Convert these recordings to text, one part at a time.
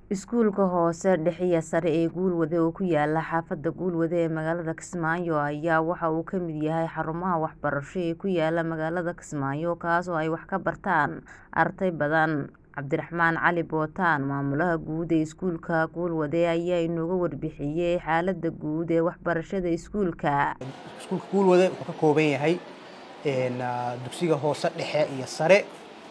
Iskuulka hoose dhexe iyo sare ee Guulwade oo ku yaala xaafadda Guulwade ee magaalada Kismaayo ayaa waxa uu ka mid yahay xarumaha waxbarasho ee ku yaala magaalada Kismaayo kaas oo ay wax ka bartaan arday badan. Cabdiraxmaan Cali Bootaan maamulaha guud ee iskuulka Guulwade ayaa inooga warbixiyay xaaladda guud ee waxbarashada iskuulka. Iskuulka Guulwade wuxuu ka kooban yahay dugsiga hoose dhexe iyo sare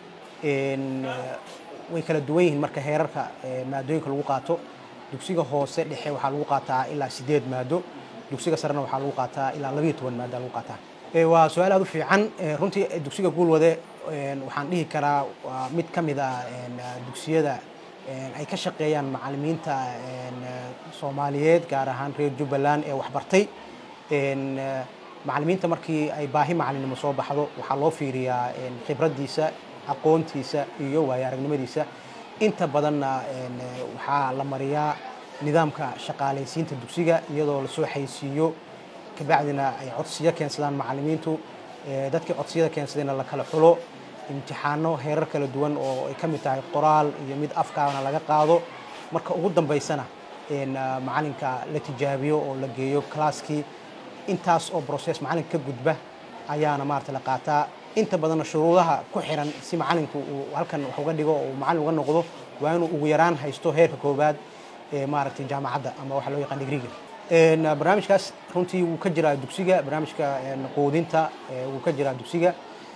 way kala duwan yihiin marka heerarka maadooyinka lagu qaato dugsiga hoose dhexe waxaa lagu qaataa ilaa sideed maado dugsiga sarena waxaa lagu qaataa ilaa labayo toban maado lagu qaataa waa su-aal aad u fiican runtii dugsiga Guulwade waxaan dhihi karaa waa mid ka mid ah dugsiyada ay ka shaqeeyaan macallimiinta Soomaaliyeed gaar ahaan reer Jubbaland ee waxbartay macallimiinta markii ay baahi macallinimo soo baxdo waxaa loo fiiriyaa khibraddiisa aqoontiisa iyo waayo aragnimadiisa inta badanna waxaa la mariyaa nidaamka shaqaalaysiinta dugsiga iyadoo lasoo xayeysiiyo kabacdina ay codsiyo keensadaan macallimiintu dadkii codsiyada keensadayna la kala xulo imtixaano heerar kala duwan oo ay ka mid tahay qoraal iyo mid afkaana laga qaado marka ugu dambaysana macallinka la tijaabiyo oo la geeyo kalaaskii intaas oo process macallinka ka gudba ayaana maarata la qaataa inta badanna shuruudaha ku xiran si macallinku uu halkan wax uga dhigo oo macallin uga noqdo waa inuu ugu yaraan haysto heerka koowaad ee maaragtay jaamacadda ama waxa loo yaqaan digriga barnaamijkaas runtii wuu ka jiraa dugsiga barnaamijka quudinta wuu ka jiraa dugsiga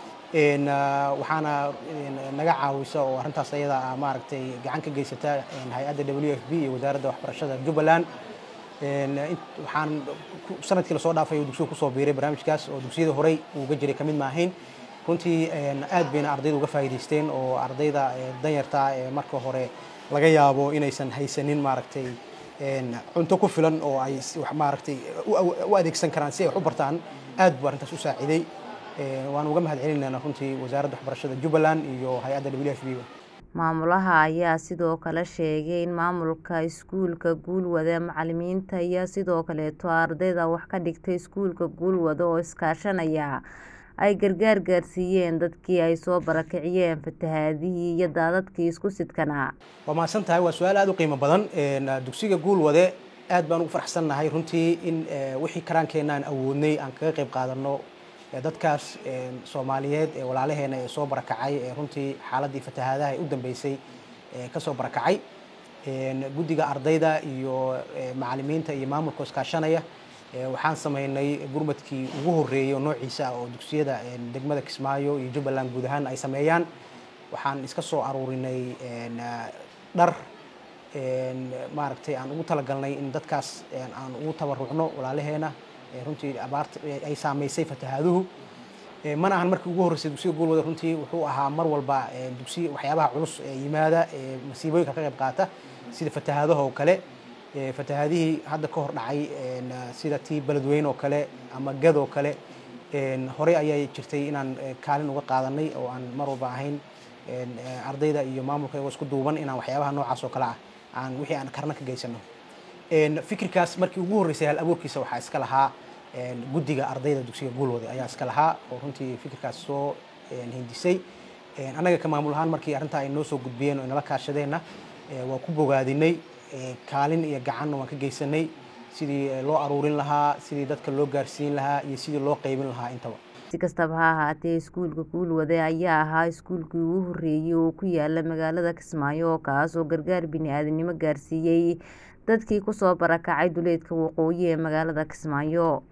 waxaana naga caawisa oo arrintaas ayada ah maaragtay gacan ka geysata hay-adda w f b iyo wasaaradda waxbarashada jubbaland waxaan sanadkii lasoo dhaafay oo dugsiga kusoo biiray barnaamijkaas oo dugsiyada horey uuga jiray kamid maahayn runtii aad bayna ardayda uga faa'iidaysteen oo ardayda danyarta ee marka hore laga yaabo inaysan haysanin maaragtay cunto ku filan oo ay maaragtay u adeegsan karaan si ay wax u bartaan aad buu arrintaas u saaciiday waan uga mahad celinayna runtii wasaaradda waxbarashada jubbaland iyo hay-adda w f b maamulaha ayaa sidoo kale sheegay in maamulka iskuulka Guulwade macallimiinta iyo sidoo kaleeto ardayda wax ka dhigta iskuulka Guulwade oo iskaashanaya ay gargaar gaarsiiyeen dadkii ay soo barakiciyeen fatahaadihii iyo daadadkii isku sidkanaa waa mahadsan tahay waa su-aal aad u qiimo badan dugsiga Guulwade aad baan ugu faraxsannahay runtii in wixii karaankeenna aan awoodnay aan kaga qayb qaadano dadkaas soomaaliyeed ee walaalaheena ee soo barakacay ee runtii xaaladdii fatahaadaha ee u dambeysay ka soo barakacay guddiga ardayda iyo macallimiinta iyo maamulka iskaashanaya waxaan sameynay gurmadkii ugu horreeyay oo noociisa ah oo dugsiyada degmada Kismaayo iyo Jubbaland guud ahaan ay sameeyaan waxaan iska soo aruurinay dhar maaragtay aan ugu talagalnay in dadkaas aan ugu tabarucno walaalaheena runtii abaarta ay saamaysay fatahaaduhu mana ahan markii ugu horreysay dugsiga Guulwade runtii wuxuu ahaa mar walba dugsi waxyaabaha culus ee yimaada ee masiibooyinka ka qayb qaata sida fatahaadaha oo kale fatahaadihii hadda ka hor dhacay sida tii beledweyne oo kale ama gad oo kale horey ayay jirtay inaan kaalin uga qaadanay oo aan mar walba ahayn ardayda iyo maamulka iyagoo isku duuban inaan waxyaabaha noocaas oo kale ah aan wixii aan karna ka geysano fikirkaas markii ugu horreysay hal abuurkiisa waxaa iska lahaa guddiga ardayda dugsiga Guulwade ayaa iska lahaa oo runtii fikirkaas soo hindisay annaga ka maamul ahaan markii arrintaa ay noo soo gudbiyeen oo inala kaashadeenna waa ku bogaadinay kaalin iyo gacanna waan ka geysanay sidii loo aruurin lahaa sidii dadka loo gaarsiin lahaa iyo sidii loo qaybin lahaa intaba si kastaba ha ahaatee iskuulka Guulwade ayaa ahaa iskuulkii ugu horreeyay oo ku yaala magaalada Kismaayo kaas oo gargaar bini'aadanimo gaarsiiyay dadkii ku soo barakacay duleedka waqooyi ee magaalada Kismaayo